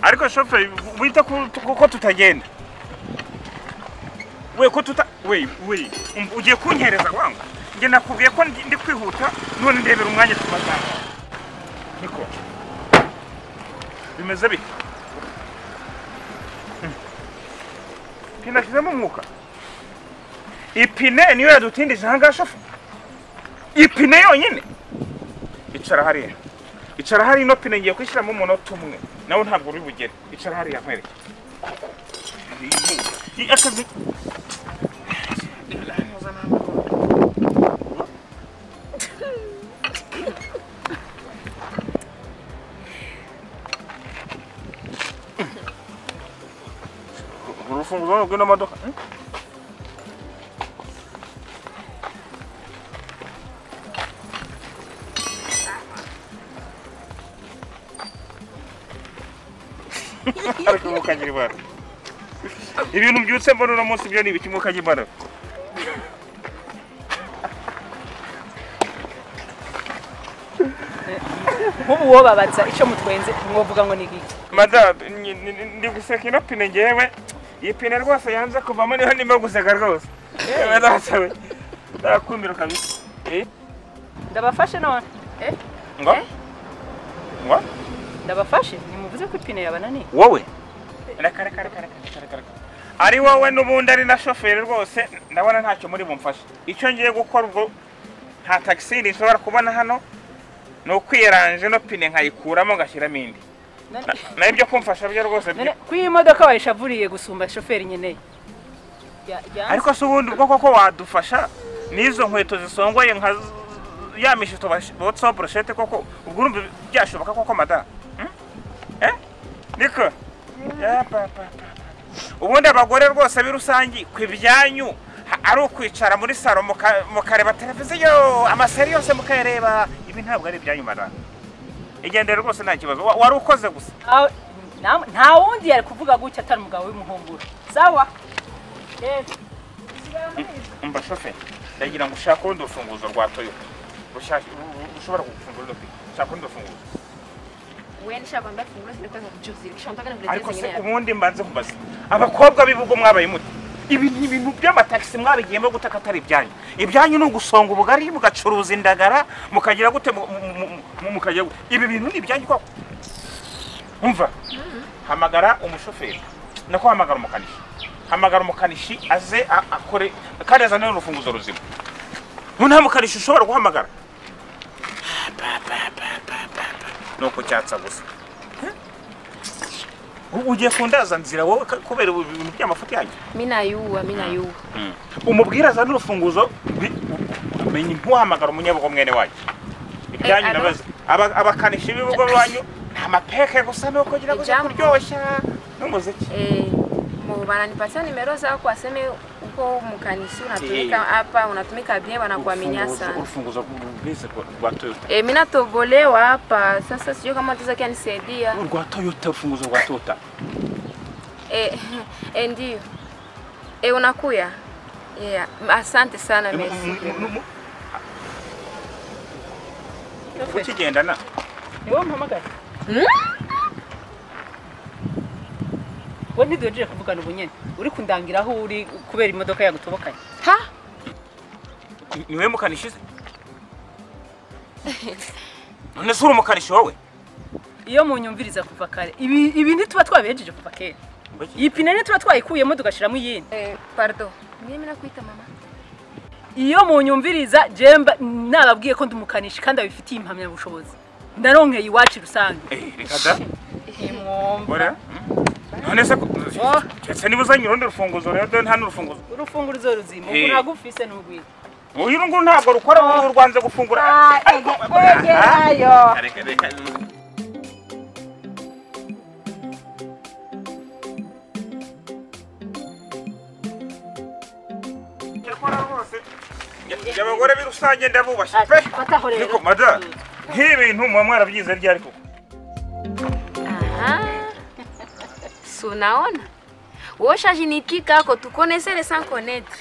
ariko shoferi wita ko tutagenda we ko tuta we we ugiye kunkereza wangu njye nakubwiye ko ndi kwihuta none ndebera umwanya tubazana niko bimeze bite pine ashyizemo umwuka ipine niyo yadutindije ahangaha shoferi ipine yonyine icara hariya icara hariya ino pine ngiye kwishyiramo umunota umwe nawe ntabwo uri bugere icara hariya nkwereke akazi urufunguzo rw'ino modoka ariko mukagira ibara ibintu byutse mbona uno munsi byo ni ibiki mukagira ibara nk'ubu wowe babaza icyo mutwenze mwavuga ngo ni iki madamu ni- ni- ni- ndi guseka ino pine ngewe iyi pine rwose yanze kuvamo niho ndimo guseka rwose yewe ndasawe ndakumira kabisa Eh, ndabafashe none ngo ngo ndabafashe nimuvuze ko ipine yabananiye wowe reka reka reka reka reka reka reka ari wowe n'ubundi ari na shoferi rwose ndabona ntacyo muri bumfashe icyo ngiye gukora ubwo nta tagisi nshobora kubona hano ni ukwiyaranje ino pine nkayikuramo ngashyiramo indi None- Na- nayo ibyo kumfasha byo rwose byo- none ko iyi modoka wayishavuriye gusumba shoferi nkeneye Ya- yanze. ariko se ubundi bwo koko wadufasha n'izo nkweto zisongoye nka z- ya mishito bash- botsa burushete koko ubwo urumva byashoboka koko madamu eh niko Ya, pa, pa, pa, pa. ubundi abagore rwose b'i rusangi ku ibyanyu ha- ari ukwicara muri saro muka- mukareba televiziyo amaseri yose mukayareba ibi ntabwo ari ibyanyu madamu igendere rwose nta kibazo Wa- wari ukoze gusa Aho- nta- nta wundi yari kuvuga gutya atari umugabo w'imuhungura sawa rero usigaye muri ibi. umva shoferi ndagira ngo ushake urundi rufunguzo rwa toyota Rushashe- ru- ru- rushobora kugufungura ino pine shaka urundi rufunguzo Uende shamba ambaye fungulo zinaweza kujuzilisha mpaka na vile ariko se zingine. ubundi mbanze kubaza abakobwa b'ibigo mwabaye mute ibi ni ibintu by'amatagisi mwabigiyemo gutaka atari ibyanyu ibyanyu ni ugusonga ubugari mugacuruza indagara mukagira gute mu- mu- mu- mu- mukagira gute ibi bintu ni ibyanyu koko umva hamagara umushoferi nako hamagara umukanishi hamagara umukanishi aze a- akore kandi azane n'urufunguzo ruzima mu nta mukanishi ushobora guhamagara Ba, ba, ba, ba, ba, ba. ni ukucyatsa gusa U- ugiye kundaza nzira wowe ka- kubera ubu bintu by'amafuti yanyu Mimi nayua, mimi nayua. umubwire azane urufunguzo bi- u- umenye ntuhamagara umunyabugo mwene wanyu ibyanyu Eh, alo? ndabaza Aba- abakanishi b'ibigo banyu ni amapeke gusa ni uko kugira ngo ujye Ijambo. kuryoshya n'umuziki Eh, mu wananipatia nimero zao waseme uko mkanisi unatumika Eh. hapa, unatumika bien wanakuaminia Urufunguzo- sana. urufunguzo rwize rwa toyota Eh, mimi natobolewa hapa. Sasa sijui kama utaweza kunisaidia. rwa toyota urufunguzo rwa toyota Eh, eh ndio. Eh, unakuya? Yeah. Asante sana, M- merci. m- m- m- ukigendana ni wowe mpamagaye wowe ntiduhejeje kuvugana ubunyene uri kundangira aho uri kubera imodoka yagutobokanye Ha? Ni- niwe mukanishi se none se uri umukanishi wowe iyo munyumviriza kuva kare ibi ibi ntituba twabihejeje kuva kera iyi pine ntituba twayikuyemo tugashiramo iyindi Eh, pardon. Mimi nakuita mama. iyo munyumviriza jemba nababwiye ko ndumukanishi kandi abifitiye impamyabushobozi ndaronkeye iwacu rusange Eh, reka da ntimwumva Bora? None se ko- ese niba uzanye urundi rufunguzo rero dore nta n'urufunguzo urufunguzo ruzima ubu Eh. ntabwo ufise n'urwiye uyu nguru ntabwo rukora ubu rwanze gufungura Ariko- Ah, reka, reka. Yakora rwose. Ya- abagore b'i rusange ndabubashye pe fataho rero niko madamu nk'ibintu muba mwarabyize ryari koko Aha. Si unaona? Wewe ushajinikika ako tukonese sans connaître.